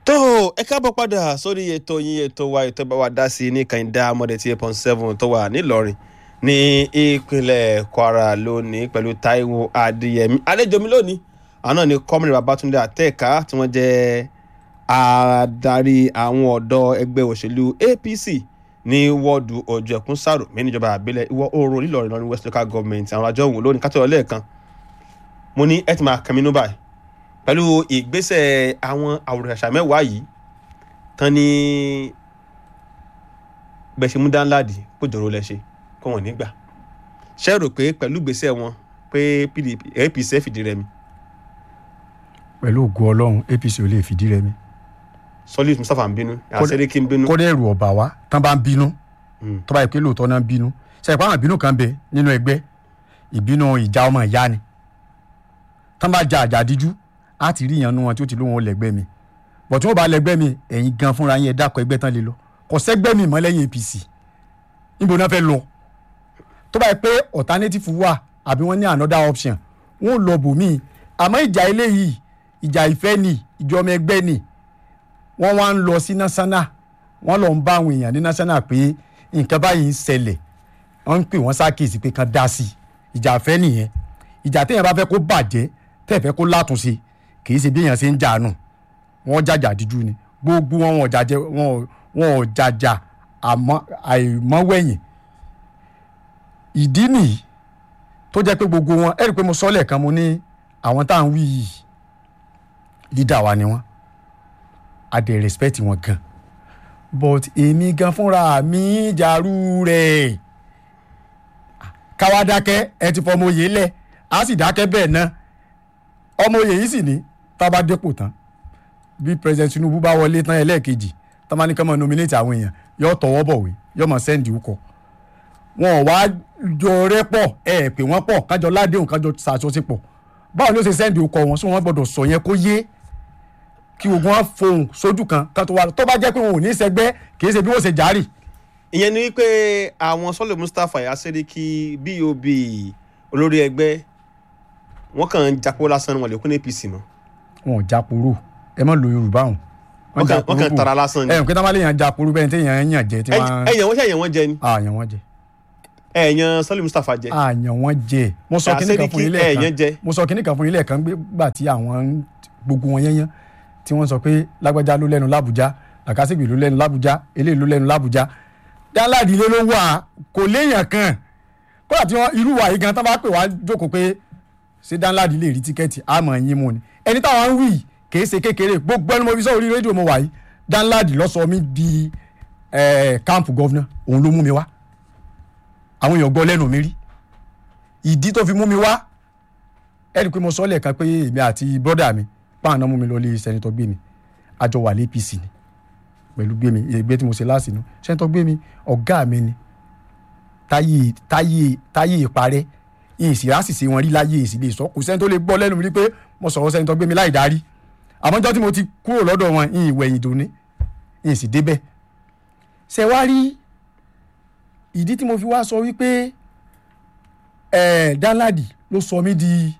tó ẹ káàbọ̀ padà sórí ètò yín ètò wa ètò bá wa dá sí i ní kàìndá mọ́dẹ̀ tí eight point seven tó wà nílọrin ní ìpínlẹ̀ kwara lónìí pẹ̀lú taiwo adéyẹmí àlejò mi lónìí àná ni kọ́mìnrin babatunde àtẹ́ẹ̀ká tí wọ́n jẹ́ adarí àwọn ọ̀dọ́ ẹgbẹ́ òṣèlú apc ní wọ́ọ̀dù ọjọ́ ẹ̀kún sàrò mí níjọba àbílẹ̀ ìwọ̀ oòrùn nílọrin lọ́rin west local government àwọn àjọ òun lónìí kátó ọlẹ́ẹ̀kan mo ní ẹ ti máa kẹ́mi báyìí pẹ̀lú ìgbésẹ̀ àwọn àwòrán-àṣà mẹ́wàá yìí tán ní gbẹ̀ṣẹ̀ mú dáńláàdì kó jọ̀rọ̀ lẹ́ṣẹ̀ kó wọ́n nígbà ṣe rò pé pẹ̀lú ìgbésẹ̀ wọn pé pdp apc fìdí rẹmi pẹ̀lú ògo ọlọ́run apc ò lè fìdí rẹmi solid mustapha ń bínú àṣẹríkì ń bínú kódà ẹ̀rù ọ̀bà wa tán bá ń bínú tó bá yẹ pé lóòótọ́ náà ń bínú ṣe ìpá àwọn ìbínú kan bẹ nínú ẹgbẹ́ ìbínú ìjà ọmọ ìyá ni tán bá ja àjà díjú á ti rí ìyànnú wọn tí ó ti lóun ò lẹ́gbẹ́ mi bọ̀ tí wọ́n bá lẹ́gbẹ́ mi ẹ̀yin gan fúnra yín ẹ dákọ̀ ẹgbẹ́ tán lè lọ kò sẹ́gbẹ́ mi mọ́ lẹ́yìn apc níbo náà fẹ́ lọ tó bá yẹ pé alternative wà àbí wọ́n ní another option wọ́n lọ bòmíì àmọ́ ìjà eléyìí ìjà ìfẹ́ ni ìjọba ẹgbẹ́ ni wọ́n wá ń lọ sí national wọ́n lọ ń bá àwọn èèyàn ní national pé nǹkan báyìí ń ṣẹlẹ̀ wọ́n ń pè wọ́n ṣàkíyèsí pé kan dá sí i ìjà ìfẹ́ nìyẹn ìjà téèyàn bá fẹ́ kó bàjẹ́ tẹ́ẹ̀ fẹ́ kó látúnṣe kì í ṣe bí èèyàn ṣe ń jà nù wọ́n jàjà díjú ni gbogbo wọn wọn jàjẹ wọn wọn ò jàjà àmọ́ àìmọ́wẹ̀yìn ìdí nìyí tó jẹ́ pé gbogbo wọn ẹ̀rí pé mo sọ lẹ́ẹ̀kan mo ní àwọn tá à ń wí yìí leader wa ni wọ́n a dẹ̀ respect wọn gan but èmi gan fúnra mi jàrú rẹ̀ káwá dákẹ́ ẹ ti fọmọ oyè lẹ̀ á sì dákẹ́ bẹ́ẹ̀ náà ọmọ oyè yìí sì ní tá a bá dépò tán bí president tinubu bá wọlé tán ẹlẹ́ẹ̀kejì tá a máa ní kí wọ́n máa nominate àwọn èèyàn yóò tọwọ́ bọ̀wé yóò máa sẹ́ndì ukọ̀ wọn ò wá jọ rẹ́ pọ̀ ẹ pè wọ́n pọ̀ kájọ ládéhùn kájọ ṣàṣọṣepọ̀ báwo ló ṣe sẹ́ndì ukọ̀ wọn sọ wọn gbọ́dọ̀ sọ yẹn kó yé kí ogun wọn fohùn sójú kan ká tó wà tó bá jẹ́ pé wọn ò ní sẹgbẹ́ kì í ṣe bí wọ́n ṣe járì. ìyẹn ni wípé àwọn sọlẹ mustapha yaseriki bob olórí ẹgbẹ́ wọn kàn ń japó lásán wọn lè kún apc mọ́ wọn ò jáporó ẹ má lo yorùbá hùn. wọn kàn wọn kàn tara lásán ni ẹ ǹ pé táwọn léèyàn jáporó bẹ́ẹ̀ ni téèyàn yàn jẹ tí wọ́n. ẹyàn wọn ṣe ẹyàn wọn jẹ ni àyàn wọn jẹ. ẹyàn sọlẹ mustapha jẹ àyàn wọn jẹ. mo sọ kíní kan fún ilé ẹ̀yàn jẹ. kan mo sọ kíní kan fún ilé kan gbà tí àwọn gbogbo wọn yẹn yẹn tí wọ́n sọ pé lágbájá ló lẹ́nu lábújá làkàṣègbè ló lẹ́nu lábújá eléyìí ló lẹ́nu lábújá dáńláàdì ilé ló wà kò léèyàn kan kódà tí wọ́n irú wa yìí gan tán bá pè wá jókòó pé ṣé dáńláàdì lè rí tíkẹ́ẹ̀tì àmọ́ ẹ̀yìn mu ni ẹni táwọn ń wí kì í ṣe kékeré gbogbo ẹni mo fi sọ orí rédíò mo wà yìí dáńláàdì ló sọ mí di káàmpù gọ́vnà òun ló mú mi wá àwọn èèyàn gbọ́ lẹ́nu mi rí ìdí tó fi mú mi wá ẹ̀rí pé mo sọ lẹ́ẹ̀kan pé èmi àti bọ́dà mi páànà mú mi lọ lé sẹ́nitọ́ gbé mi àjọ wà lé apc ni pẹ̀lú gbé mi ìgbé tí mo ṣe láàsì nu sẹ́nitọ́ gbé mi ọ̀gá mi ni táyé táyé táyé ìparẹ́ ìsì àṣìṣe wọn rí láyé èsì lè sọ kò sẹ́ni tó lè gbọ́ lẹ́nu mi rí pé mo sọ̀rọ̀ sẹ́nitọ́ gbé mi láì darí àmọ́jọ́ tí mo ti kúrò lọ́dọ̀ wọn ìyìn ìwẹ̀yìn dòní ìyìn sì débẹ̀ ṣe wá rí ìdí tí mo fi wá sọ wípé ẹ̀ẹ́d Danladi ló sọ mí di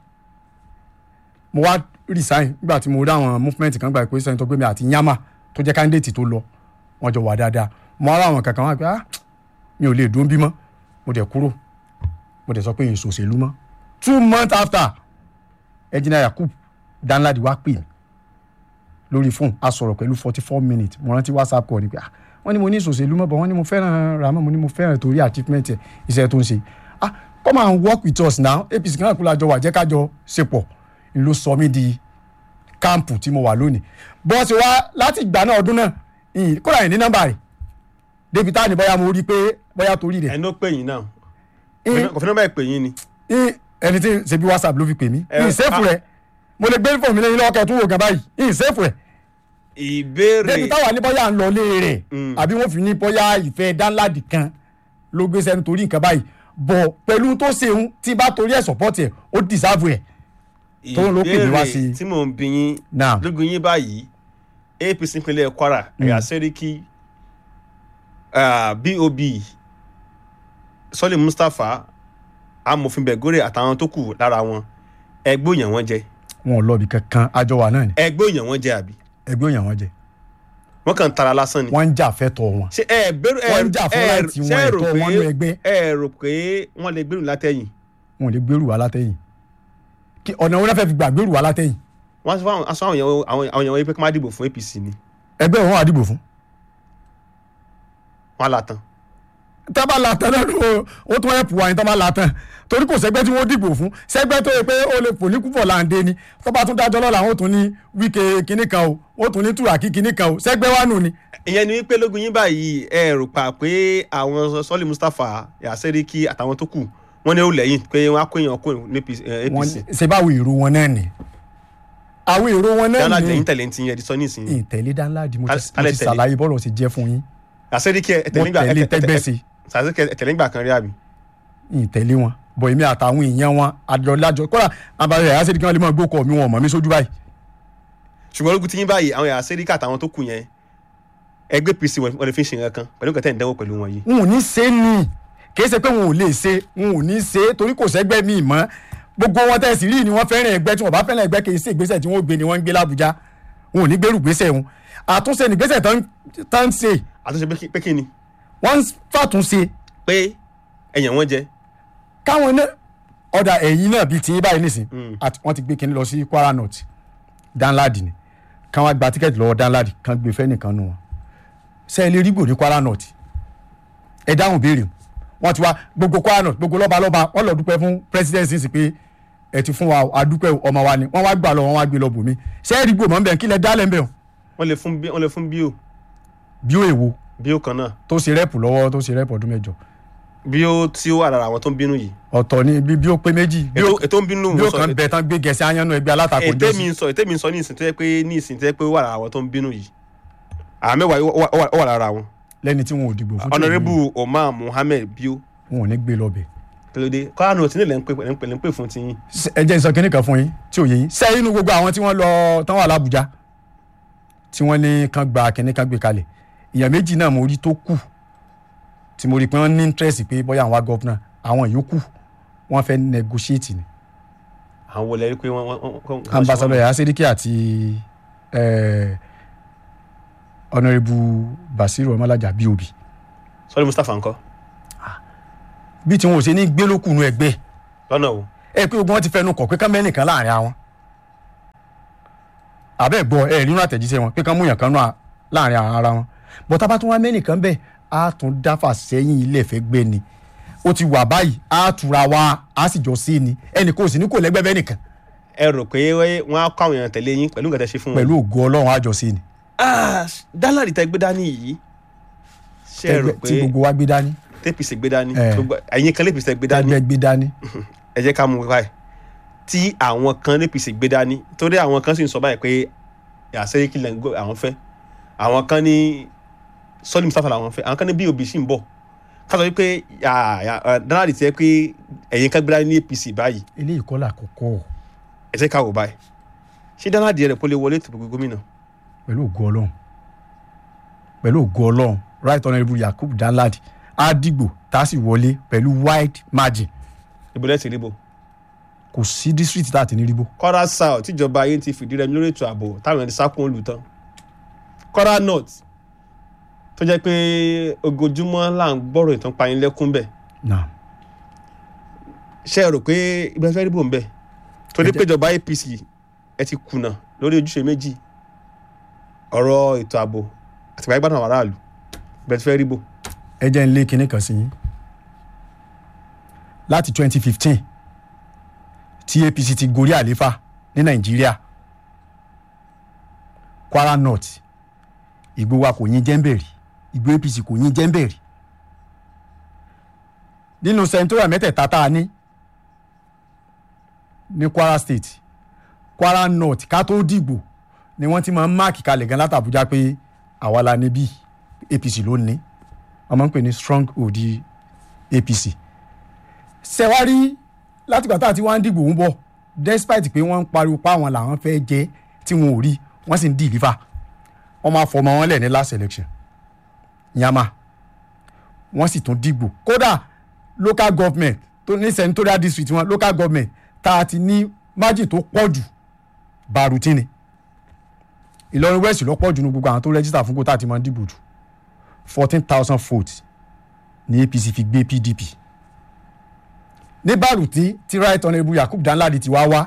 mo wá resign nígbà tí mo rí àwọn movement kan gbà pé sẹ́ńtọ́ gbé mi àti yama tó jẹ́ candidate tó lọ wọ́n jọ wà dáadáa mo ara àwọn kankan wá pé ah mi ò lè dún bí mọ́ mo dẹ̀ kúrò mo dẹ̀ sọ pé èso òṣèlú mọ́ two months after ẹ̀jìnà Yakub Danladi wá pè mí lórí fóònù a sọ̀rọ̀ pẹ̀lú forty four minutes mo rántí whatsapp call ni pé ah wọ́n ní mo ní ìṣòṣèlú mọ́ bọ̀ wọ́n ní mo fẹ́ràn Rahmon mo ní mo fẹ́ràn torí achievement ẹ̀ iṣẹ́ tó ń ṣe ah come and work with us now APC kan náà kúlọ̀ àjọ wà jẹ́ kájọ ṣepọ̀ ló sọ mí di káàmpù tí mo wà lónìí bọ́ọ̀sì wa láti ìgbà náà ọdún náà kóra yìí ní nọ́mbà rẹ̀ débi táà ní bóyá mo rí i pé bóyá torí rẹ̀. ẹni ó pè yín náà kò fi nọ́mbà ẹ̀ pè yín ni. ẹni tí ṣe bí whatsapp ló fi pè mí ní ìsẹ́fù rẹ̀ mo lè gbé fóònù mi lẹ́yìn lọ́kẹ́ tún wò gan báyìí ní ìsẹ́fù rẹ̀. ìbéèrè débi táwa ní bóyá ń lọ lé rẹ̀ àbí wọ́n fi ní bóyá ìfẹ́ Danladi kan ló gbé sẹ́nu torí nǹkan báyìí bọ̀ pẹ̀lú tó ṣeun tí bá torí ẹ̀ support ẹ̀ ó deserve ẹ̀ tó ló pè mí wá sí i. ìbéèrè tí mò ń bi yín Now. lógun yín báyìí apc ìpínlẹ̀ kwara ẹ̀yà sẹ́ríkì bob sọ́lé mustapha amòfin bẹ̀górè àtàwọn tó kù lára wọn ẹgbẹ́ òyàn wọn jẹ wọn ò lọ ibì kankan àjọ wa náà ni ẹgbẹ́ òyàn wọn jẹ àbí ẹgbẹ́ òyàn wọn jẹ wọ́n kàn ń tara lásán ni. wọ́n ń jà fẹ́tọ̀ wọn ṣé ẹ bẹ̀rù ẹ Wọ́n ń jà fún ẹ- láìtì ṣé wọn, ẹ rò ẹ̀tọ́ pé- wọn nú ẹgbẹ́. ẹ rò pé wọ́n lè gbèrú látẹ̀yìn wọn ò lè gbèrú wa látẹ̀yìn Kí- ọ̀nà wọn náà fẹ́ fi gbà gbèrú wa látẹ̀yìn wọ́n sọ fún àwọn èèyàn àwọn àwọn èèyàn wọ́n pé kí wọ́n má dìbò fún APC ni ẹgbẹ́ wọn wà dìbò fún wọ́n á la tán. tábà làtàn náà ló ó tún ẹ̀pù wa ní tábà làtàn torí kò sẹ́gbẹ́ tí wọ́n dìbò fún sẹ́gbẹ́ tó yẹ pé ó lè fò ní kúfọ̀ láǹdé ni tó bá tún dájọ́ lọ́la wọn ò tún ní wíkẹ́ kinní kan o ó tún ní túràkì kinní kan o sẹ́gbẹ́ wa nù ni. ìyẹn ni wípé lógun yín báyìí ẹ rò pa pé àwọn sọ́ọ̀lì Mustapha Yaseriki àtàwọn tó kù wọ́n ní ó lẹ́yìn pé wọ́n á kó èèyàn kó ní wọ́n APC ṣe báwo èrò wọn náà ni àwọn èrò wọn náà dáná ni lẹ́yìn tẹ̀lé ti yẹn di sọ nísìnyí ìtẹ̀lé dáńláàdì mo ti Alẹ́ mo ti tẹ̀lé. ṣàlàyé bọ́ọ̀lù ṣe jẹ́ fún yín Yaseriki ẹ tẹ̀lé mo nígbà tẹ̀lé tẹ́gbẹ́sì Yaseriki ẹ tẹ̀lé nígbà kan rí àbí. ìtẹ̀lé wọn bọ̀ èmi àtàwọn èèyàn wọn àjọlájọ kọ́ra àbáyọ ẹ̀yà sẹ́ni kí wọ́n lè máa gbókọ̀ mi wọn mọ̀ mí sójú báyìí ṣùgbọ́n ológun ti yín báyìí àwọn Yaseriki àtàwọn tó kù yẹn ẹgbẹ́ APC wọ́n lè fi ṣe nǹkan kan pẹ̀lú nǹkan tẹ̀ ń dánwò pẹ̀lú wọn yìí. n ò ní ṣe é ní kì í ṣe pé wọn ò lè ṣe n ò ní ṣe é torí kò sẹ́gbẹ́ mi mọ́ gbogbo wọn tẹ̀sí rí ni wọ́n fẹ́ràn ẹgbẹ́ tí wọ́n bá fẹ́ràn ẹgbẹ́ kì í ṣe ìgbésẹ̀ tí wọ́n gbé ni wọ́n ń gbé l'Ábùjá wọn ò ní gbèrú gbésẹ̀ wọn àtúnṣe nígbésẹ̀ tán tán ń ṣe àtúnṣe pé kí- pé kí ni wọ́n ń fàtúnṣe pé ẹ̀yàn wọn jẹ káwọn náà ọ̀dà ẹ̀yìn náà bíi tiyín báyìí nìsín Mm. àti wọ́n ti gbé kinní lọ sí Kwara North Danladi ni káwọn gba tíkẹ́ẹ̀tì lọ́wọ́ Danladi kan gbé fẹ́ nìkan nù wọn ṣe é lè rí gbòde Kwara North ẹ dáhùn béèrè wọ́n ti wá gbogbo Kwara North gbogbo lọ́ba lọ́ba wọ́n lọ dúpẹ́ fún presidency sí pé ẹ ti fún wa o, a dúpẹ́ o, ọmọ wa ni wọ́n wá gbà lọ wọ́n wá gbé lọ bòmí ṣe é rí gbòmọ̀ ń bẹ̀ kí lẹ dálẹ̀ ń bẹ̀ o wọ́n lè fún bí- wọ́n lè fún bíò bí ó èwo bíò kan náà tó ṣe rẹ́pù lọ́wọ́ tó ṣe rẹ́pù ọdún mẹ́jọ bíò tí ó wà lára àwọn tó ń bínú yìí ọ̀tọ̀ ni bí bí ó pé méjì bí ó ètò ètò ń bínú bí mo ó sọ kàn bẹ̀ tán gbé gẹ̀ẹ́sì ayánnú ẹgbẹ́ alátakò ètè jọ́sí. mi ń sọ ètè mi ń sọ ní ìsìn tó yẹ pé ní ìsìn tó yẹ pé ó wà lára àwọn tó ń bínú yìí àwọn mẹ́wàá yìí ó wà- ó wà- ó wà lára wọn lẹ́ni tí wọn ò dìbò fún. honourable Omar Mohammed bíò wọn ò ní gbé lọ́bẹ̀. kílódé kọ́ra nù tí nílẹ̀ ń pè ń pè ń pè fún ti yín ẹ jẹ́ ìsọ kínní kan fún yín tí ò yé yín. sẹ́yìn inú gbogbo àwọn tí wọ́n lọ tán wà lábújá tí wọ́n ní kán gba kínní kan gbé kalẹ̀ èèyàn méjì náà mo rí tó kù tí mo rí pé wọ́n ní interest pé bóyá àwọn wá gọ́fúnà àwọn yòókù wọ́n fẹ́ negotiate ni. àwọn wọlé rí pé wọ́n wọ́n- wọ́n wọ́n- ambassador yahya sediki àti eh, honourable basiru ọmọlájà bob sọ́ọ́lì Mustapha ńkọ́ bí tí wọn ò ṣe ní gbélókùnú ẹgbẹ́ lọ́nà o ẹ pé ogun wọn ti fẹnu kọ pé kán mẹ́nìkan láàrin àwọn àbẹ́ gbọ́ ẹ nínú àtẹ̀jíṣẹ́ wọn pé kán múyàn kan náà láàrin ara wọn bọ́tá bá tún wá mẹ́nìkan bẹ́ẹ̀ á tún dáfà sẹ́yìn ilé ẹ̀fẹ́ gbé ni ó ti wà báyìí á tura wa á sì jọ sí ni ẹnì kò sí ní kò lẹ́gbẹ́ bẹ́ẹ̀ nìkan ẹ rò pé wọ́n á kọ́ àwọn èèyàn tẹ̀lé yín pẹ̀lú nǹkan tẹ́ ṣe fún wọn. pẹ̀lú ògo ọlọ́run á jọ sí ni Ah, dálárì tẹ gbé dání yìí ṣe é rò Ẹgbẹ́ tí pé gbogbo wa gbé dání tẹ́pìsì gbé dání Eh. gbogbo- ẹ̀yin kan lẹ́pìsì gbé dání ẹgbẹ́ gbé dání ẹ jẹ́ ká mú wáyé tí àwọn kan lẹ́pìsì gbé dání torí àwọn kan sì ń sọ báyìí pé àṣeyí kìlẹ̀ ń gbọ́ àwọn fẹ́ àwọn kan ní sọ́ọ́lì Mustapha làwọn fẹ́ àwọn kan ní bob sì ń bọ̀ ká sọ wípé dálárì tẹ pé ẹ̀yin kan gbé dání ní APC báyìí eléyìí kọ́ là kọ́kọ́ ẹ jẹ́ ká wò báyìí ṣé dálárì rẹ̀ kó lè wọlé tó gbogbo gómìnà pẹ̀lú ògo ọlọ́run pẹ̀lú ògo ọlọ́run right honourable yakub danladi á dìgbò tá a sì wọlé pẹ̀lú wide margin ìbúlẹ̀ ti ríbo kò sí district tá a ti ní ríbó kọ́ra south tíjọba ayé ti fìdí rẹmi lórí ètò ààbò táwọn ẹni sákún olù tán kọ́ra north tó jẹ́ pé ogójúmọ́ là ń gbọ́rọ̀ ìtàn payínlẹ́kún bẹ̀ náà ṣe é rò pé ibẹ̀ fẹ́ ríbò ń bẹ̀ torí Ẹ jẹ́- pé ìjọba APC ẹ ti kùnà lórí ojúṣe méjì ọ̀rọ̀ ètò ààbò àti ìgbà ìgbàdàn àwọn aráàlú ibẹ̀ fẹ́ ríbò ẹ jẹ́ ń lé kinní kan sí yín láti 2015 tí APC ti gorí àléfà ní nàìjíríà Kwara North ìgbó wa kò yín jẹ́ńbẹ̀rì ìgbó APC kò yín jẹ́ńbẹ̀rì nínú sẹ́ńtórà mẹ́tẹ̀ẹ̀ta tá a ní ní Kwara State Kwara North ká tó dìgbò ni wọ́n ti máa ń máàkì kalẹ̀ gan látàbújá pé àwa la níbí APC ló ní wọ́n máa ń pè ní strong odi APC ṣẹ̀wárí látìgbà tá a ti wá ń dìbò ń bọ̀ despite pé wọ́n ń pariwo pa àwọn làwọn fẹ́ jẹ́ tí wọn ò rí wọ́n sì ń deliver wọ́n máa fọmọ wọn lẹ̀ ní last election yàmà wọ́n sì tún dìbò kódà local government tó ní senatorial district wọn local government tá a ti ní margin tó pọ̀ jù bàrùtì ni ìlọrin west lọ́pọ̀ jù ní gbogbo àwọn tó rẹ́jísítà fún kótà tí wọ́n dìbò jù fourteen thousand votes ní apc fi gbé pdp ní bàrùtí tí right honourable yakub danladi ti wá wá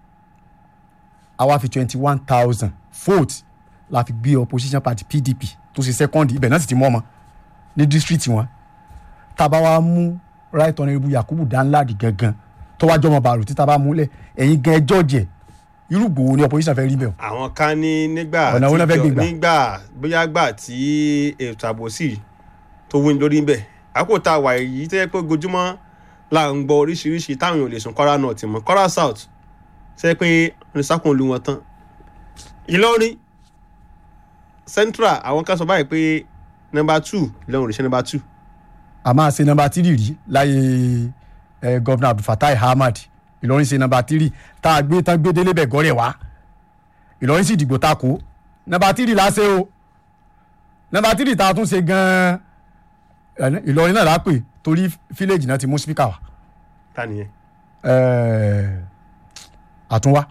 àwa fi twenty one thousand votes la fi gbé opposition party pdp tó ṣe second ibẹ̀ náà sì ti mú ọmọ ní district wọn tábà wá mú right honourable yakubu danladi gangan tó wá jọmọ bàrùtí tábà múlẹ̀ ẹ̀yin gan ẹjọ́ jẹ irú gbòó ni opposition fẹ́ rí bẹ́ẹ̀ o àwọn kan ní nígbà Ọ̀nà wo náà fẹ́ tí- gbé gbà? nígbà bóyá gbà tí ètò ààbò sì tó wí lórí ń bẹ̀ àkókò tá a wà yìí tó yẹ pé gojúmọ́ là ń gbọ́ oríṣiríṣi táwọn èèyàn ò lè sùn kọ́ra north mọ́ kọ́ra south ṣe é pé oníṣàkùn olú wọn tán ìlọrin central àwọn kan sọ báyìí pé number two ìlọrin òrìṣẹ́ number two a máa ṣe nọmba tírì rí láyé ẹ gọvnà abdulfatai ahmad ìlọrin ṣe nọmba tírì tá a gbé tán gbé délé bẹ̀ gọ́rẹ̀ wá ìlọrin sì dìgbò ta kó nọmba tírì la ṣe o nọmba tírì tá a tún ṣe gan-an ìlọrin náà la pè torí fíléèjì náà ti mú spíkà wá ta nìyẹn Ẹ, àtúnwá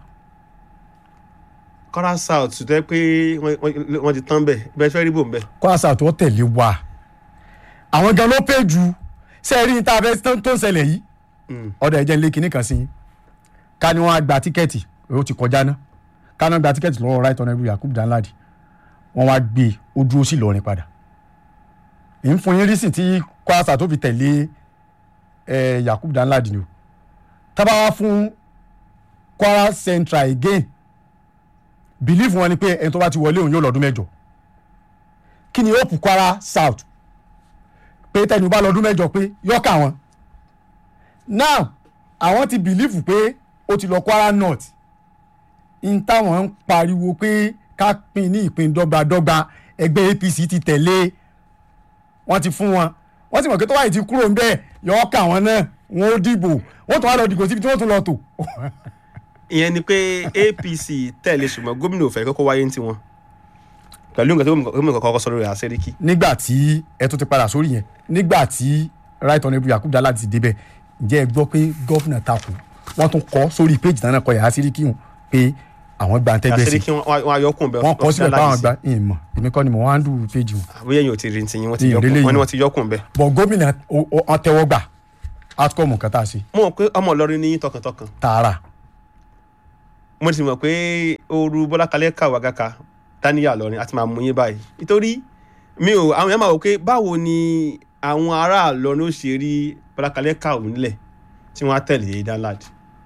kọ́ra south tó yẹ pé wọ́n- wọ́n wọ́n ti tán bẹ̀ bẹ́ẹ̀ fẹ́ rí bò ń bẹ̀ kwasa tó tẹ̀lé wa àwọn gan ló pè jù sẹ́ẹ̀rí ní tá a fẹ́ tó tó ń ṣẹlẹ̀ yìí ọ̀dọ̀ ẹ̀jẹ̀ ńlẹ̀ kìíní kan sí yín ká ní wọ́n á gba tíkẹ́ẹ̀tì ó ti kọjá ná ká ní wọ́n gba tíkẹ́ẹ̀tì lọ́wọ́ right honourable yakub danladi wọ́n wá gbé e, ó dúró sí ìlọrin padà èyí ń fún yín rísì tí kwasa tó fi tẹ̀lé ẹ̀ yakub danladi ni o tábà wá fún kwara central again believe wọn ni pé ẹni tó bá ti wọlé òun yóò lọ́dún mẹ́jọ kí ni hope kwara south pé tẹnu bá lọ́dún mẹ́jọ pé yọ́kà wọn now àwọn ti believe pé ó ti lọ kwara north n táwọn ń pariwo pé ká pín ní ìpín dọ́gbadọ́gba ẹgbẹ́ apc ti tẹ̀lé wọ́n ti fún wọn wọ́n sì mọ̀ pé tó wáyé ti kúrò ń bẹ́ẹ̀ yọ́kà wọn náà wọn ó dìbò wọ́n tún wá lọ dìbò síbi tí wọ́n tún lọ tò ìyẹn ni pé apc tẹ̀lé ṣùgbọ́n gómìnà ò fẹ́ kókó wáyé ní tiwọn pẹ̀lú nǹkan tí gómìnà kọ́kọ́ sọ lórí àṣẹ́ríkì nígbà tí ẹ tún ti padà sórí yẹn nígbà tí right honourable yakub dala ti débẹ̀ ǹjẹ́ ẹ gbọ́ pé gọ́fìnà takò wọ́n tún kọ́ sórí péjì náà kọ yàrá síríkì hùn pé àwọn gba ntẹ́gbẹ́ sí àṣẹ́ríkì wọn ayọ́kùn bẹ́ẹ̀ wọ́n kọ́ síbẹ̀ báwọn gba ìmọ̀ èmi kọ́ ni mo wá ń dùn péjì hùn àbúyẹ yìí ò ti rí ní tiyín wọ́n ti Ìyẹn yọkùn lélẹ́yìn. wọ́n ní wọ́n ti yọkùn bẹ́ẹ̀. bọ̀ gómìnà ó- ó- wọ́n tẹ́wọ́ gbà outcome nǹkan tá a ṣe mo mọ̀ pé ọmọ Ìlọrin ní yín tọkàntọkàn tààrà mo sì mọ̀ pé ooru bọ́lá kalẹ́ kà wá gàkà dáníyà lọ́rin àti máa mú yín báyìí nítorí mi ò àwọn èèyàn máa wò pé báwo ni àwọn ará Ìlọrin ó ṣe rí bọ́lá kalẹ́ kà wù nílẹ̀ tí wọ́n á tẹ̀lé danlad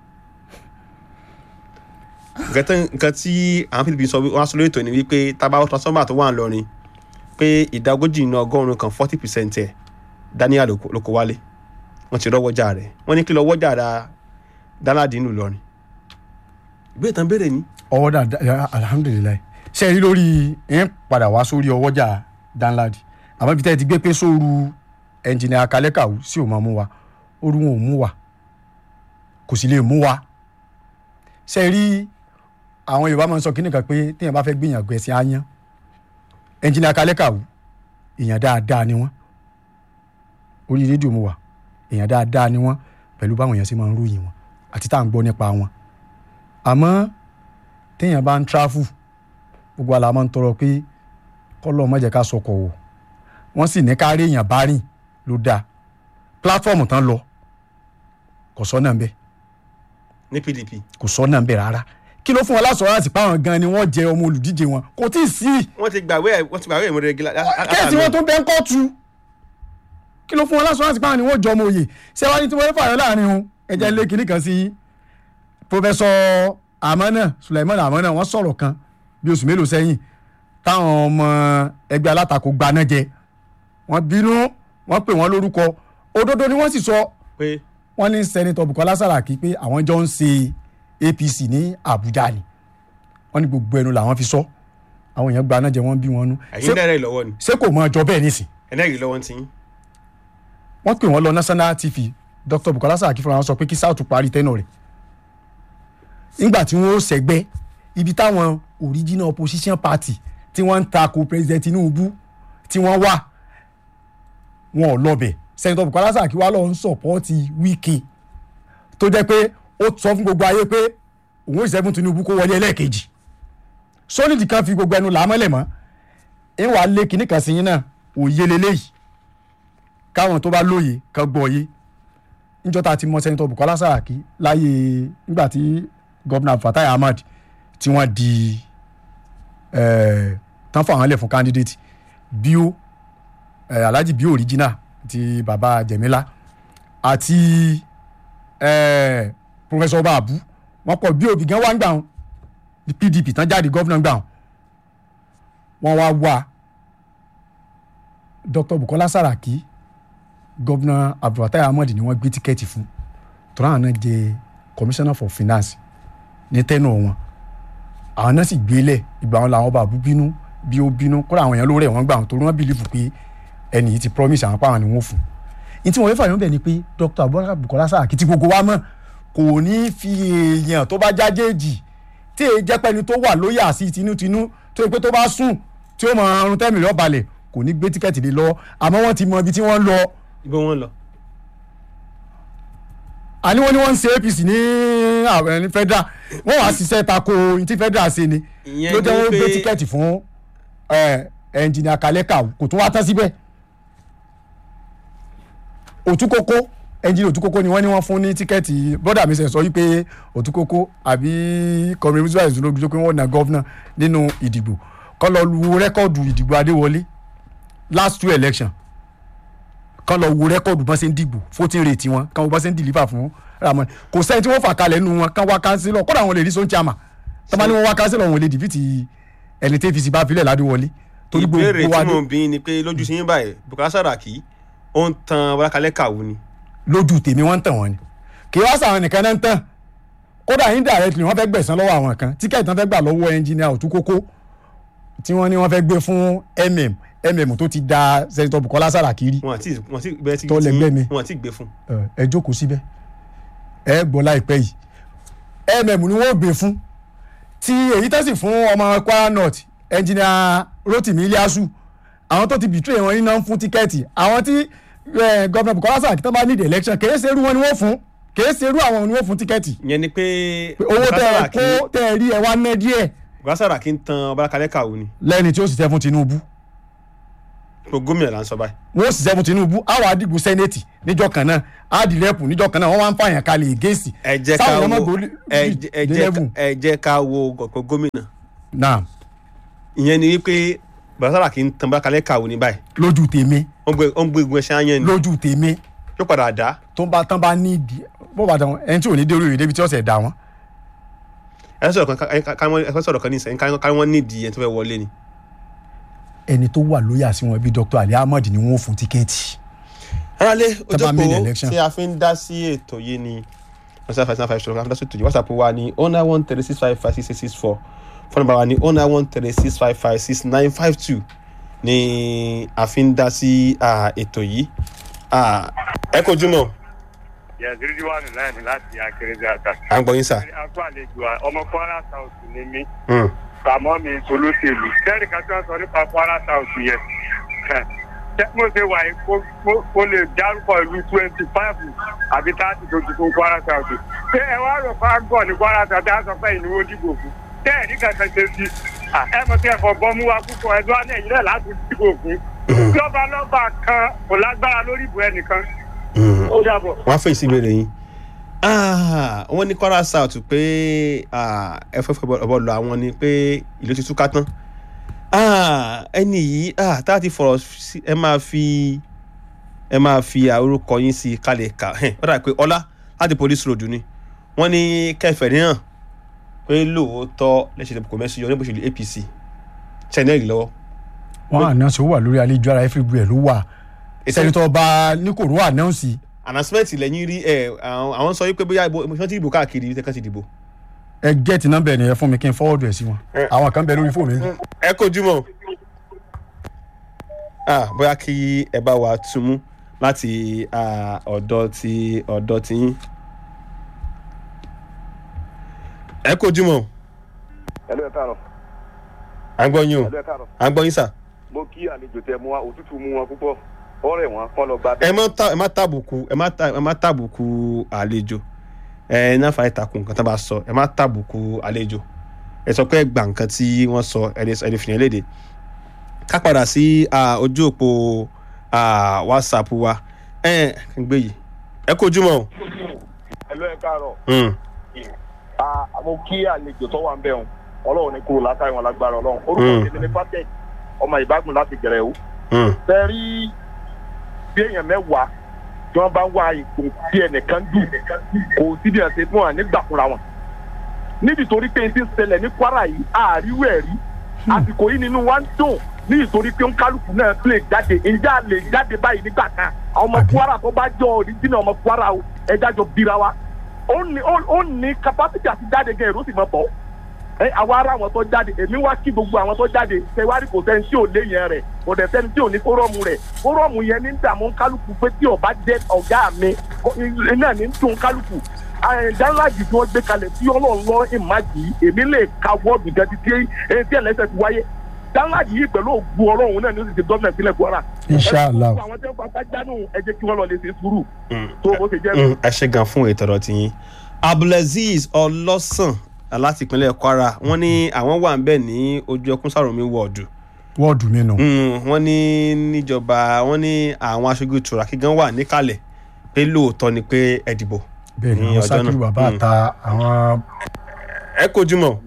nǹkan tán- nǹkan tí àwọn pdp sọ wí- wọ́n á sọ lórí ètò ni wípé tábà transformer tó wà ńlọrin pé ìdá ogójì nínú ọgọ́rùn-ún kan forty percent ẹ̀ daniel ló kó- ló kó wálé wọ́n ti rọ́wọ́jà rẹ̀ wọ́n ní kí lọ wọ́jà ra danlad nínú Ìlọrin ìbéèrè tán béèrè ni ọwọ́ dà alhamdulilayi ṣe rí lórí ẹ̀ ń padà wá sórí ọwọ́jà danladi àmọ́ ibi tẹ́ ẹ ti gbé pé sóoru ẹnjìnìà kalẹ́kàwù sí ò máa mú wa oru wọn ò mú wa kò sì lè mú wa ṣe rí àwọn yorùbá máa ń sọ kí nìkan pé téèyàn bá fẹ́ gbìyànjú ẹ̀sìn áyán ẹnjìnìà kalẹ́kàwù èèyàn dáadáa ni wọ́n orí rédíò mu wà èèyàn dáadáa ni wọ́n pẹ̀lú báwọn èèyàn ṣe máa ń ròyìn wọn àti tá à ń gbọ́ nípa wọn àmọ́ téèyàn bá ń tráfù gbogbo àlà máa ń tọrọ pé kọ́lọ́ má jẹ́ ká sọkọ̀ wò wọ́n sì ní ká rí èèyàn bá rìn ló dáa pílátífọ̀mù tán lọ kò sọ́nà ń bẹ̀ ní pdp kò sọ́nà ń bẹ̀ rárá kí ló fún wọn lásọ̀rọ̀ láti páwọn gan ni wọ́n jẹ ọmọ olùdíje wọn kò tí ì sí wọ́n ti gbàwé ẹ̀ wọ́n ti gbàwé ìmúre gíga kéèsì wọn tó bẹ́ ń kọ́ọ̀tù kí ló fún wọn lásọ̀rọ̀ láti páwọn ni wọ́n jọ ọmọ òye ṣé wàá ní tí wọ́n fà yọ láàrin wọn ẹ̀jẹ̀ lé kinní kan sí i pọfẹsọ amana suleiman amana wọ́n sọ̀rọ̀ kan bí oṣù mélòó sẹ́yìn táwọn ọmọ ẹgbẹ́ alátakò gbaná jẹ wọ́n bínú wọ́n pè wọ́n lórúkọ òdodo ni wọ́n sì sọ pé wọ́n ní sẹ́nitọ́ bukola saraki pé àwọn jọ ń ṣe apc ní abuja ni wọ́n ní gbogbo ẹnu làwọn fi sọ àwọn èèyàn gbaná jẹ wọ́n bí wọn nú ẹ̀yin dẹ́rẹ́ ìlọ́wọ́ ni ṣé kò mọ ọjọ́ bẹ́ẹ̀ nísìn ẹ̀nẹ́rì lọ́wọ́ ti yín wọ́n pè wọ́n lọ national tv dr bukola saraki fúnra wọn sọ pé kí south parí tẹ́nà rẹ̀ nígbà tí wọ́n ó sẹ́gbẹ́ ibi táwọn original opposition party tí wọ́n ń takò president tinubu tí wọ́n wà wọn ò lọ́bẹ̀ senator bukola saraki wà lọ́ọ́ ń sọ̀pọ́ọ̀tì wike tó jẹ́ pé ó sọ fún gbogbo ayé pé òun ò ṣẹ́gun tinubu kó wọlé ẹlẹ́ẹ̀kejì sólìdì kan fi gbogbo ẹnu làámọ́lẹ̀ mọ́ ń wàá lé kinní kan sí yín náà òye leléyìí káwọn tó bá lóye kan gbọ́ yé níjọ́ tá a ti mọ sẹ́nitọ́ Bukola Saraki láyé nígbà tí gọ́vnà Fatai Ahmad tí wọ́n di eh, tán fún àwọn ilẹ̀ fún candidate bio eh, Alhaji bio original ti baba Jemila àti eh, Professor Babu wọ́n pọ̀ bio bìgán wá ń gbà wọn PDP tán jáde gọ́vnà gbà wọn wọ́n wá wá Dr. Bukola Saraki gọ́vnà Abdulfatai Ahmad ni wọ́n gbé tíkẹ́ẹ̀tì fún tọ́lá àwọn náà jẹ commissioner for finance ní tẹ́nà wọn àwọn náà sì gbélẹ̀ ìgbà wọn làwọn bàbú bínú bí ó bínú kódà àwọn èèyàn ló rẹ̀ wọ́n gbà wọn torí wọ́n bìlífù pé ẹnì yìí ti promise àwọn pàwọn ni wọ́n fún ní tí wọ́n fẹ́ fàyọ̀ bẹ̀ ni pé Dr. Abubakar Bukola Saraki tí gbogbo wa mọ̀ kò ní fi èèyàn tó bá jájéèjì tí èyí jẹ́ pẹ́ni tó wà lóyà sí tinútinú tó yẹ pé tó bá sùn tí ó mọ ọrùn tẹ́mìlì ọ̀balẹ̀ kò ní gbé tíkẹ́ẹ̀tì lé lọ́wọ́ àmọ́ wọ́n ti mọ ibi tí wọ́n ń lọ ibo wọn lọ. àní wọ́n ní wọ́n ń ṣe APC ní àwọn ní federal wọ́n wàá ṣiṣẹ́ tako ní tí federal ṣe ni Ìyẹn ló jẹ́ ni wọ́n gbé pé- tíkẹ́ẹ̀tì fún ẹnjìnìà Kalẹ́kà kò tún wá tán síbẹ̀ Òtúkókó ẹnjìnìà Òtúkókó ni wọ́n ní wọ́n fún ní tíkẹ́ẹ̀tì bọ́dà mi sẹ̀ sọ wípé Òtúkókó àbí kọ̀mí musa ìṣúná pé wọ́n na gọ́vnà nínú ìdìbò kọ́ lọ lu rẹ́kọ̀dù ìdìbò Adéwọlé last two election kán lọ wo rẹ́kọ̀dù bọ́n ṣe ń dìbò voting rate wọn kán wo bọ́n ṣe ń deliver fún Ramon kò sẹ́ni tí wọ́n fà kalẹ̀ nínú wọn kán wá kánsílọ̀ kódà àwọn lè rí sóun chama tọ́ba ni wọ́n wá kánsílọ̀ wọn lè dìbìtì ẹni tí APC bá filẹ̀ ládùúwọlé torí ìbéèrè gbogbo wa tí mò ń bí ni pé lójú sí yín báyìí Bukola Saraki ó ń tan Bọ́lákalẹ́ kàwé ni. lójú tèmi wọ́n ń tàn wọ́n ni kì í wá sàwọn nìkan náà ń tàn kódà indirectly wọ́n fẹ́ gbẹ̀san lọ́wọ́ àwọn kan tíkẹ́ẹ̀tì wọ́n fẹ́ gbà lọ́wọ́ ẹnjìnìà Òtúkókó tí wọ́n ní wọ́n fẹ́ gbé fún mm mm tó ti da sẹ́ńtọ̀ Bukola Saraki rí wọn àti wọn àti bẹ́ẹ̀ tí Tó lẹ́gbẹ́ mi. wọn àti gbé fún. ẹ ẹ jókòó síbẹ̀ ẹ gbọ́ láìpẹ́ yìí mm ni wọ́n gbé fún tí èyí tẹ́sí fún ọmọ Kwara North ẹnjìnìà Rotimi Iliasu àwọn tó ti betray wọn iná ń fún tíkẹ́ẹ̀tì àwọn tí eh, gọ́vnà Bukola Saraki tó bá need election kèé serú wọn ni wọ́n fún kèé serú àwọn ni wọ́n fún tíkẹ́ẹ̀tì ìyẹn ni pé pé owó Bukola tẹ ẹ Saraki kó tẹ ẹ rí ẹ wá ná díẹ̀ Bukola Saraki ń tan Bọ́lákalẹ́ kàwé ni lẹ́ni tí ó sì tẹ́ fún Tinubu pé gómìnà là ń sọ báyìí. wọ́n sì tẹ́ fún Tinubu àwọn àdìgbò sẹ́nẹ̀tì níjọ́ kan náà àdìrẹ́pù níjọ́ kan náà wọ́n wá ń fààyàn kalẹ̀ ègéèsì ẹ jẹ́ ká sáwọn ọmọ wo gbòòlì ẹ jẹ́- ẹ jẹ́ ká- ẹ jẹ́ ká wo gọ̀gọ̀ gómìnà náà ìyẹn ni wípé Bukola Saraki ń tan Bọ́lákalẹ́ kàwé ní báyìí lójú tèmi ó ń gbé ó ń gbé igun ẹṣẹ́ ayẹn ni lójú tèmi yóò padà dá tó bá tán bá ní ìdí bó bá dán ẹni tí ò ní dé orí rẹ̀ débi tí ọ̀sẹ̀ dá wọn. ẹ sọ̀rọ̀ kan ẹ ká- ká wọ́n- ẹ sọ̀rọ̀ kan ní ìsẹ̀yìn ká ká wọ́n nídìí ẹni tó fẹ́ wọlé ni. ẹni tó wà lóyà sí wọn bíi Dr. Ali Ahmad ni wọn ò fún tíkẹ́ẹ̀tì. aráalé Tẹ́ bá main ojókòó election. tí a fi ń dá sí ètò yìí ni one seven five seven five ṣòro ká fi dá sí ètò yìí whatsapp wa ni oh nine one thirty six five five six six six four phone number wa ni oh nine one thirty six five five six nine five two ni a fi ń dá sí ah, ètò yìí Ah, ẹ kojú mọ́ yẹ̀sìrì wà ní láìní láti akérèdé àtà. à ń gbọ́ yín sà. akó àlejò à- ọmọ kwara south ni mí Hmm. kàmọ́ mi solóṣèlú sẹ́ẹ̀rì kan tí wọ́n sọ nípa kwara south yẹn ṣé mo ṣe wà yìí kó- kó- kó lè dárúkọ ìlú twenty five àbí thirty tó ti fún kwara south ṣé ẹ wá rò fún agbọ̀ ní kwara south á sọ pé ìnáwó dìbò fún tẹ́ẹ̀rí kankan ṣe sí à, ẹ mọ̀ sí ẹ̀fọ́ bọ́mú wa púpọ̀ ẹ̀dọ́ alẹ́ yìí náà láti dìbò fún lọ́ba lọ́ba kan kò lágbára lórí ìbò ẹnìkan Hmm. ó dàbọ̀. wọ́n á fèsì ìbéèrè yín Ah, wọ́n ní Kwara South pé ah, ẹ fẹ́ fẹ́ bọ́ lọ àwọn ni pé ìlú ti túká tán Ah, ẹni yìí ah, tá a ti fọ̀rọ̀ sí ẹ máa fi ẹ máa fi orúkọ yín sí i kalẹ̀ kà ẹ̀ ó dà pé ọlá láti police road ni wọ́n ní kẹfẹ́ ní hàn pé lóòótọ́ lẹ́sẹ̀ kò mẹ́sì yọ níbòsílẹ̀ APC ṣẹ́nẹ́rì lọ́wọ́ wọn ànáǹsì ó wà lórí àlejò ara everywhere ló wà sẹ́nitọ́ bá ní kò ró ànáǹsì announcement lẹ́yìn rí ẹ̀ àwọn àwọn sọ wípé bóyá ìbò ìbò ti dìbò káàkiri tẹ́kàn ti dìbò. ẹ gẹ́ẹ̀tì nọ́mbà ẹ̀ nìyẹn fún mi kí n fọwọ́dù ẹ̀ sí wọn Ẹ. àwọn kan bẹ lórí fóònù mi. ẹ kojú mọ́ ah bóyá kí ẹ bá wa túmú láti ah, ọ̀dọ̀ ti ọ̀dọ̀ ti yín ẹ kojú mọ́ ẹlú ẹ káàárọ̀ à ń gbọ́ yín o ẹlú ẹ káàárọ̀ à ń gbọ́ yín sà mo kí àlejò tẹ mú wa òtútù mú wọn púpọ̀ ọ̀rẹ́ wọn kọ́ lọ gba ẹ má ta- ẹ má tàbùkù ẹ má ta- ẹ má tàbùkù àlejò ẹ náà fà ìtàkùn nǹkan tó bá sọ ẹ má tàbùkù àlejò ẹ sọ pé ẹ gbà nǹkan tí wọ́n sọ ẹ lè ẹ lè fìyàn léde ká padà sí ah, ojú òpó ah, whatsapp wa ẹ ẹ gbé yìí ẹ kojú mọ́ o. ẹ lọ ẹ káàárọ̀ Mm, àmọ́ kí àlejò tó wà ń bẹ̀ wọn ọlọ́run ní kúrò látàrí wọn lágbára ọlọ́run orúkọ Mm. tèmi ní patek ọmọ ìbágun láti gẹ̀rẹ́ o mm, fẹ́ rí bí èèyàn mẹ́wàá tí wọ́n bá ń wá ipò tí ẹnìkan dù kò sí bí ẹ̀sìn fún wa nígbà fúnra wọn níbi torí pé n ti ṣẹlẹ̀ ní kwara yìí àríwú ẹ̀ rí àsìkò yìí nínú wa ń dùn ní ìtorí pé kálukú náà lè jáde ǹjẹ́ a lè jáde báyìí nígbà kan àwọn ọmọ Àbí? kwara tó bá jọ òrìjìnà ọmọ kwara o ẹja jọ bira wa ó ní ó- ó ní capacity àti jáde gan èrò sì mọ bọ́ ẹ àwa ará àwọn tó jáde èmi wá kí gbogbo àwọn tó jáde tẹwárí kò sẹ́ni tí ò lé yẹn rẹ̀ kò dẹ̀ sẹ́ni tí ò ní fórọ́ọ̀mù rẹ̀ fórọ́ọ̀mù yẹn ní dààmú kálukú pé tí ọba jẹ́ ọ̀gá mi kó- iná ní dùn kálukú dáńláàjì tí wọ́n gbé kalẹ̀ tí ọlọ́run lọ ìmájì èmi lè ka wọ́ọ̀dù gẹ́gẹ́ tí etí ẹlẹ́sẹ̀ ti wáyé dáńláàjì yìí pẹ̀lú ògùn ọlọ́run náà ní ó sì ti gọ́ọ̀mẹ̀ sílẹ̀ kwara. Inshallah. ẹ gbogbo àwọn tẹ́ ń pátá jánu ẹ jẹ́ kí wọ́n lọ lè ṣe sùúrù mm. tó bó ṣe jẹ́ Mm, ẹ ṣe gan fún ètò ọ̀rọ̀ tiyín abdulaziz ọlọ́sàn láti ìpínlẹ̀ kwara wọ́n ní àwọn wà ń bẹ̀ ní ojú ẹkún sàròmí wọ́ọ̀dù wọ́ọ̀dù mi nù. Mm, wọ́n ní níjọba wọ́n ní àwọn aṣojú tùràkì gan wà níkàlẹ̀ pé lóòótọ́ ni pé ẹ dìbò bẹ́ẹ̀ ni ní àwọn ọjọ́ sákìrù náà. bàbá Mm. àta àwọn ẹ kojú mọ́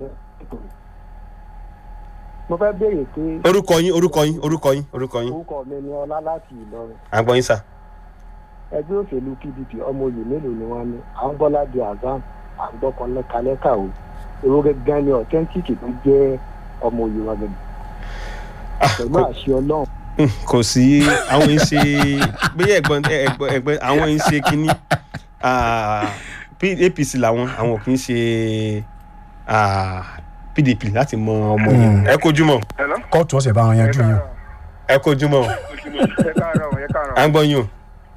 mo fẹ́ béèrè pé orúkọ yín orúkọ yín orúkọ yín orúkọ yín orúkọ mi ni ọlá láti ìlọrin àgbọn yín sà. ẹgbẹ́ òṣèlú pdp ọmọ oyè mélòó ni wọ́n ní à ń bọ́lá di azam à ń gbọ́kàn lẹ́kalẹ́kà o èrò gẹ́gẹ́ ni authentic tó jẹ́ ọmọ oyè wọn gẹ́gẹ́ Ah, pẹ̀lú kò- àṣẹ ọlọ́run Mm, kò sí àwọn yìí ṣe bóyá ẹ̀gbọ́n ẹ̀gbọ́n ẹ̀gbọ́n àwọn yìí ṣe kínní ah, P- apc làwọn àwọn ò kì í ṣe ah, pdp láti mọ ọmọ yìí Mm. ẹ kojú mọ́ kóòtù ọ̀sẹ̀ bá wọn yanjú yín o. ẹ kojú mọ́ ẹ káàárọ̀ ẹ káàárọ̀. à ń gbọ́ yín o.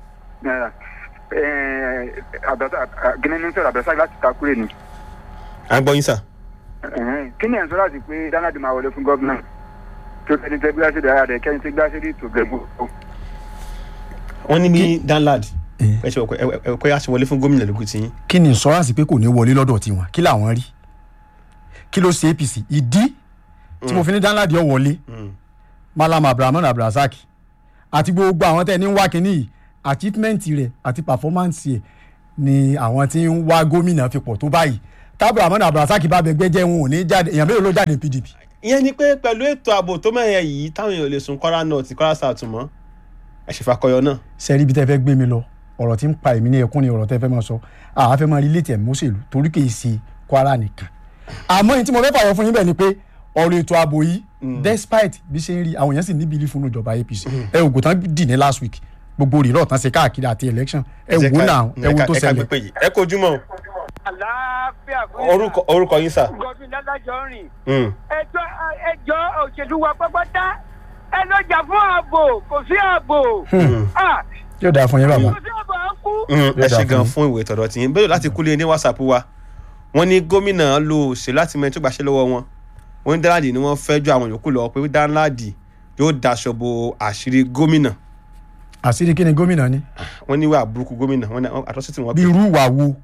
gíní ní sọ̀rọ̀ àbẹ̀sá láti takure ni. à ń gbọ́ yín sà. kí ni ẹ̀ ń sọ láti pé dánáàdì máa wọlé fún gómìnà tó kẹ́ni tẹ́ gbé aṣèdè ara rẹ̀ kẹ́ni tẹ́ gbé aṣèdè ètò gẹ̀gbó. wọ́n ní ní danlad Eh. ẹ ṣe ọkọ ẹ ẹ pé a ṣe wọlé fún gómìnà lókùn tí yín. kí ni ìsọ́ránsì pé kò ní wọlé lọ́dọ̀ tiwọn kí làwọn rí kí ló ṣe apc ìdí tí mo fi ní dáńláàdì ọ̀ wọlé malam abrahaman abdulrasaq àti gbogbo àwọn tẹ́ ẹ ní ń wá kínní yìí achievement rẹ̀ àti performance rẹ̀ ni àwọn tí ń wá gómìnà fi pọ̀ tó báyìí tábìlàmọ́nà abdulrasaq bá bẹ gbẹ́jẹ́ wọn ò ní jáde èèyàn mélòó ló jáde ní pdp ìyẹn ni pé pẹ̀lú ètò ààbò tó mẹ́rin yìí táwọn èèyàn lè sun kwara north kwara south mọ́ ẹ ṣe fakọyọ náà. sẹ́rí ibi tẹ́ fẹ́ gbé mi lọ ọ̀rọ̀ tí ń pa èmi ní ẹkún ni ọ̀rọ̀ tẹ́ fẹ́ máa sọ àá fẹ́ máa rí létí ẹ̀mí òṣèlú torí kì í ṣe kwara nìkan àmọ́ èyí tí mo fẹ́ fàyọ fún yín bẹ́ẹ̀ ni pé ọ̀rọ̀ ètò ààbò yìí despite bí ṣe ń rí àwọn èèyàn sì ní bílí fún ìjọba apc ẹ ògùn tán dì ní last week gbogbo rírọ̀ tán ṣe káàkiri àti election ẹ wò náà ẹ wò tó ṣẹlẹ̀ ẹ kojú mọ́ àlàáfíà fún orúkọ orúkọ yín sà. gọdún ládàjọ rìn Mm. ẹjọ ẹjọ òṣèlú wa pápátá ẹ lọ jà fún ààbò kò sí ààbò Ah, yóò dáa fún yín bàbá kò sí ààbò à ń kú. Mm, ẹ Yóò dáa ṣe fún gan yín. fún ìwé tọ̀dọ̀ tí yín bẹ́ẹ̀ láti kúlé ní whatsapp wa wọ́n ní gómìnà lo òṣèlú láti mẹ́rin tó gbàṣẹ́ lọ́wọ́ wọn wọ́n ní dáńláàdì ni wọ́n fẹ́ ju àwọn yòókù lọ pé dáńláàdì yóò daṣọ bo àṣírí gómìnà àṣírí kí ni gómìnà ni wọ́n ní wà burúkú gómìnà wọ́n ní àtọ́sí tí wọ́n bí pè irú wà wo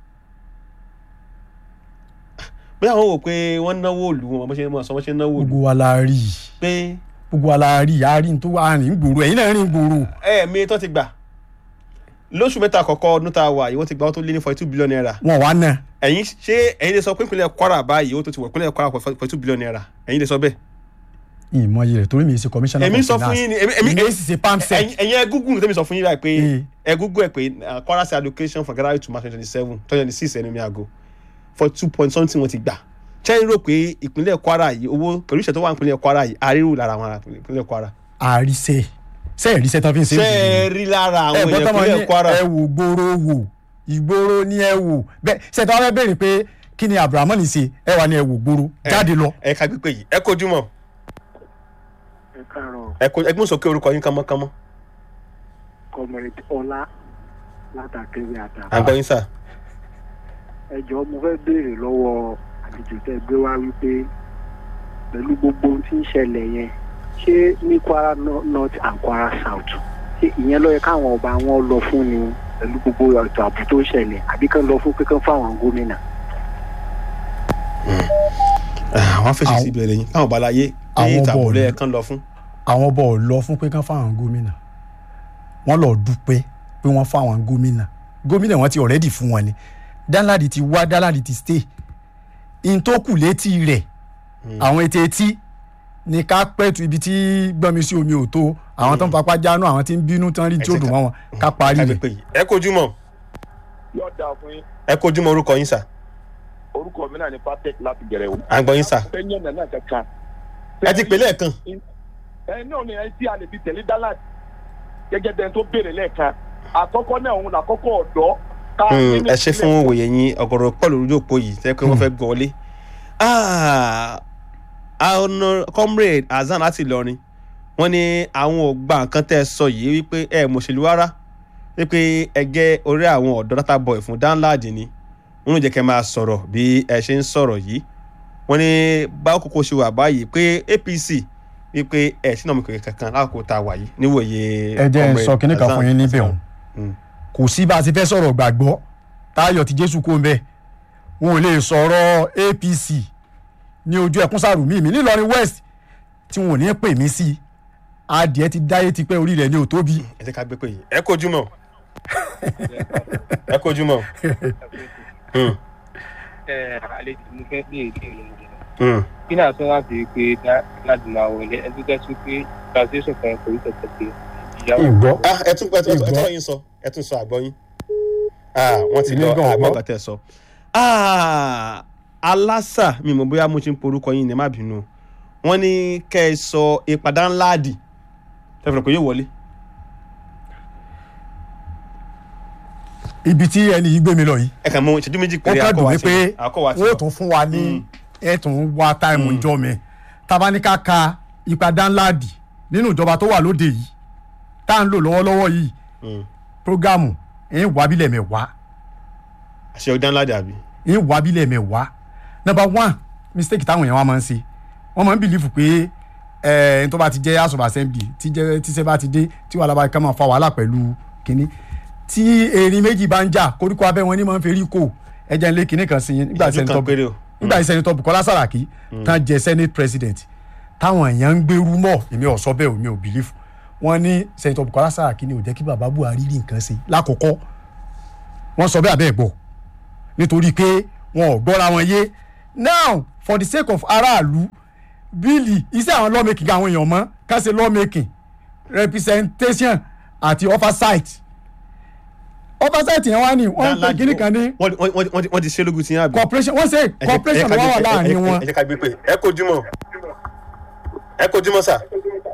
bóyá àwọn wò pé wọ́n náwó òlu wọn bó ṣe mọ̀ sọ wọ́n ṣe náwó òlu gbogbo wa la rí i pé gbogbo wa la rí i a rí i tó wà rìn gbòòrò ẹ̀yin náà rìn gbòòrò ẹ̀ẹ̀mí tó ti gbà lóṣù mẹ́ta àkọ́kọ́ ọdún tá a wà yìí wọ́n ti gbà wọ́n tó lé ní forty two billion naira wọn wà náà ẹ̀yin ṣé ẹ̀yin lè sọ pé ìpínlẹ̀ kwara báyìí ó tó ti wọ̀ ìpínlẹ̀ kwara forty two billion naira ẹ̀yin lè sọ bẹ́ẹ̀ ìmọ̀ yìí rẹ̀ torí mi ṣe commissioner èmi for sọ fún finance yín ni èmi èmi èmi sì ṣe pamsec ẹ̀yin ẹ̀yin ẹ google tẹ́mi sọ fún yín báyìí pé Eh. ẹ google ẹ pé uh, kwara state allocation for ghana to march twenty seven twenty six ẹni mi àgọ́ for two point something wọ́n ti gbà chẹ́yìn rò pé ìpínlẹ̀ kwara yìí owó pẹ̀lú ìṣẹ̀ tó wà nípínlẹ̀ kwara yìí àríwú lára àwọn ará ìpínlẹ̀ kwara àríṣẹ́ ṣe ìríṣẹ́ tán fi ń ṣe ṣé ẹ rí lára àwọn ẹ̀gbọ́n èèyàn tán máa ní ìpínlẹ̀ kwara ẹ wò gbòòrò wò ìgboro ní ẹ wò bẹ́ẹ̀ ṣe tí wọ́n fẹ́ béèrè pé kí ni abrahamu ní ṣe ẹ wà ní ẹ wò gbòòrò jáde lọ. ẹ ká gbé pé yìí ẹ kojú mọ́ ẹ káàárọ̀ ẹ kojú ẹ gbọ́n sọ pé orúkọ yín kánmọ́kánmọ́ comrade ọlá látàkẹ́rẹ́ àtà. àgbọ̀yìn sà ẹ jọ̀ọ́ mo fẹ́ béèrè lọ́wọ́ àlejò tẹ́ gbé wá wípé pẹ̀lú gbogbo ohun tí ń ṣẹlẹ̀ yẹn ṣé ní kwara no- north and kwara south ṣé ìyẹn ló yẹ káwọn ọba wọn lọ fún ni pẹ̀lú gbogbo ètò ààbò tó ń ṣẹlẹ̀ àbí kán lọ fún pé kán fáwọn gómìnà. àwọn fèsì Àwọn- sí ìbẹ̀rẹ̀ yín káwọn bá láyé ní Àwọn ìtàbọ̀lẹ̀ bọ́ọ̀lù. ẹ̀ kan lọ fún. àwọn bọ̀ lọ fún pé kán fáwọn gómìnà wọ́n lọ dúpẹ́ pé wọ́n fáwọn gómìnà gómìnà wọn ti ọ̀rẹ́dì fún wọn ni Danladi ti wá Danladi ti stay in tó kù létí rẹ̀ àwọn etí etí ní ká pẹ́tù ibi tí gbọ́nmi sí omi ò tó àwọn tó ń papá jánu àwọn tí ń bínú tán rí tí ó dùn mọ́ wọn ká parí kábí rẹ̀ pé yìí. ẹ kojú mọ́ yóò dáa fún yín ẹ kojú mọ́ orúkọ yín sà orúkọ mi náà ní patek láti gẹ̀rẹ́ o. à ń gbọ́ yín sà fẹ́ yẹn nàná kankan. ẹ ti pè lẹ́ẹ̀kan ẹ náà ni ẹ tí a lè fi tẹ̀lé Danladi gẹ́gẹ́ bẹ́ẹ̀ tó béèrè lẹ́ẹ̀kan àkọ́kọ́ náà òun làkọ́kọ́ ọ̀dọ́. ká Mm, nínú ẹ ṣe ìpínlẹ̀ fún òwòye yín ọ̀gọ̀rọ̀ pọ̀ lórí òpó yìí tẹ́ pé wọ́n fẹ́ gbọ́ wọlé. Ah, Honor- comrade Hasan láti Ìlọrin wọ́n ní àwọn ò gba nǹkan tẹ́ ẹ sọ yìí wípé ẹ mọ̀ṣẹ̀lú rárá wípé ẹgẹ́ orí àwọn ọ̀dọ́ data boy fún Danladi ni wọ́n ló jẹ́ kẹ́ máa sọ̀rọ̀ bí ẹ ṣe ń sọ̀rọ̀ yìí wọ́n ní báwo kókó ṣe wà báyìí pé APC wípé ẹ sínú ọmọ ìkòkè kankan lákòókò tá a wà yìí níwòye ẹ jẹ́ ń comrade sọ kinní kan Hasan fún yín níbẹ̀ láti òun Mm. kò sí bá a ti fẹ́ sọ̀rọ̀ gbàgbọ́ táyọ̀ ti jésù kó ń bẹ̀ wọn ò lè sọ̀rọ̀ APC ní ojú ẹkún sàrùmí mi nílọrin west tí wọn ò ní pè mí sí adìẹ ti dáyé ti pẹ́ orí rẹ̀ ní òtóbi ẹ jẹ́ ká gbé pé yìí ẹ kojú mọ́ ẹ kojú mọ́. Mm, ẹ àlejò mo fẹ́ bí èdè ìlú mm. kí náà sọ láti pé láti máa wọlé ẹ tó jẹ́ sí pé translation kan kò ní tẹ̀tẹ̀ pé ìyàwó ìgbọ́ ah ẹ tún ẹ tún ẹ tún Ìgbọ́. yín sọ ẹ tún sọ àgbọ̀ yín ah wọ́n ti Èmi lọ gan àgbọ̀ gbọ́. kan tẹ̀ sọ ah alásà mi mọ̀ bóyá mo ti ń porúkọ yín ní ẹ má bínú wọ́n ní kẹ́ ẹ sọ ìpadà ńlá dì tẹ̀fẹ̀ pé yóò wọlé ibi tí ẹni yìí gbé mi lọ yìí ẹ kàn mọ ìṣẹ́jú méjì ó péré kàn dùn mí àkọ́wá pé sí àkọ́wá sí wọ́n tún fún wa ní ẹ̀ tún wá táìmù ìjọ mi tabaníkà ka ipa Danladi nínú ìjọba tó wà lóde yìí tá à ń lò lọ́wọ́lọ́wọ́ yìí prógámù ẹ̀ ń wá bílẹ̀ mẹ́wàá àṣẹ ọdán ládì àbí ń wá bílẹ̀ mẹ́wàá number one mistake táwọn èèyàn wa máa ń ṣe wọ́n máa ń bìlífù pé ẹ̀ tó bá ti jẹ́ house of assembly tí jẹ́ tíṣẹ́ bá ti dé tí wàhálà bá ká máa fa wàhálà pẹ̀lú kínní tí erin méjì bá ń jà koríko abẹ́ wọn ní máa ń ferí kò ẹ̀jẹ̀ ńlẹ̀ kínní kan sí yín nígbà tí ìṣẹ́jú kan sẹ́ńtọ́ péré o nígbà tí sẹ́ńtọ́ Bukola Saraki tán jẹ senate president táwọn èèyàn ń gbèrú mọ́ èmi ò sọ bẹ́ẹ̀ o mi ò bìlífù wọ́n ní sẹ́ńtọ́ Bukola Saraki ni ò jẹ́ kí bàbá Buhari rí nǹkan ṣe lákòókò wọ́n sọ bẹ́ẹ̀ abẹ́ gbọ́ nítorí pé wọn ò gbọ́ra wọn yé now for the sake of aráàlú bíìlì iṣẹ́ àwọn lawmaking àwọn èèyàn mọ́ ká ṣe lawmaking representation àti oversight oversight yẹn wá ní wọ́n ń pè kíní kan ní wọ́n wọ́n- wọ́n- wọ́n ti- wọ́n ti ṣe lógun tí yín àbí. corporation wọ́n ṣe Ẹ jẹ́- corporation ẹ jẹ́ ká wà wà gbé- ẹ- láàrin ẹ- wọn ẹ jẹ́ ká gbé pé ẹ kojú mọ́ ẹ kojú mọ́ sà.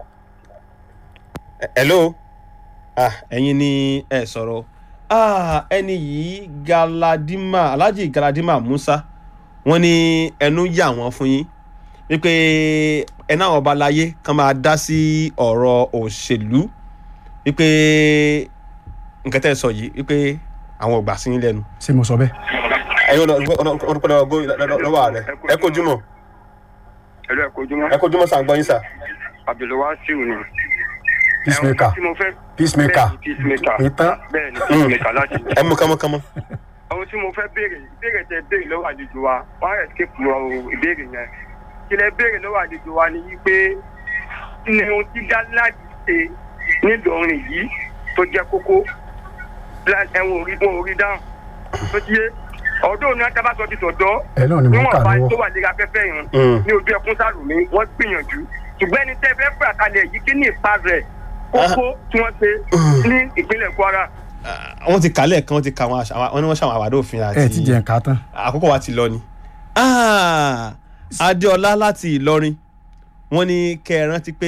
Ẹ- hello ah ẹ̀yin ni ẹ sọ̀rọ̀ ah ẹni yìí galadima alhaji galadima musa wọ́n ní ẹnu yà wọ́n fún yín wípé ẹná àwọn ọba láyé kan máa dá sí ọ̀rọ̀ òṣèlú wípé nǹkan tẹ́ ẹ sọ yìí wípé àwọn ò gbà sí yín lẹ́nu ṣé mo sọ bẹ́ẹ̀. ẹ̀yin ọ̀nà lọ́wọ́ rẹ̀ ẹ kojú mọ́ ẹ̀rọ ẹ̀kọ́júmọ́ ẹ kojú mọ́ sàǹgbọ́n yín sà. abdulwasiu ni. peacemaker tí mo fẹ́ peacemaker bẹ́ẹ̀ ni peacemaker ìtàn bẹ́ẹ̀ ni peacemaker láti. ẹ mú kánmọ́kánmọ́. ohun tí mo fẹ́ béèrè ìbéèrè tẹ béèrè lọ́wọ́ àlejò wa wọ́n á escape lọ ìbéèrè yẹn kí lẹ béèrè lọ́wọ́ àlejò wa ni wípé kí ni ohun tí Danladi ṣe nílọrin yìí tó jẹ́ kókó ẹ̀wọ̀n orí wọn orí dáhùn tó ti yé ọ̀dọ́ ní atábàsọ ti sọ̀dọ́ ẹ náà ni mo ń kà níwọ̀n bá tó lọ́wọ́ wà léra afẹ́fẹ́ yẹn Mm. ní ojú ẹkún sálùmí wọ́n gbìyànjú ṣùgbọ́n ẹni tẹ́ fẹ́ fẹ́ àkàlẹ̀ yìí kí ní ipa rẹ̀ kókó tí wọ́n ṣe ní ìpínlẹ̀ Kwara. wọ́n ti kálẹ̀ kan wọ́n ti ka àwọn àṣà wọ́n ní wọ́n ṣàwọn àwàdà òfin àti ẹ ti jẹ nǹkan tán àkókò wa ti lọ ni. Ah, Adéọlá láti Ìlọrin wọ́n ní kẹ́ ẹ rántí pé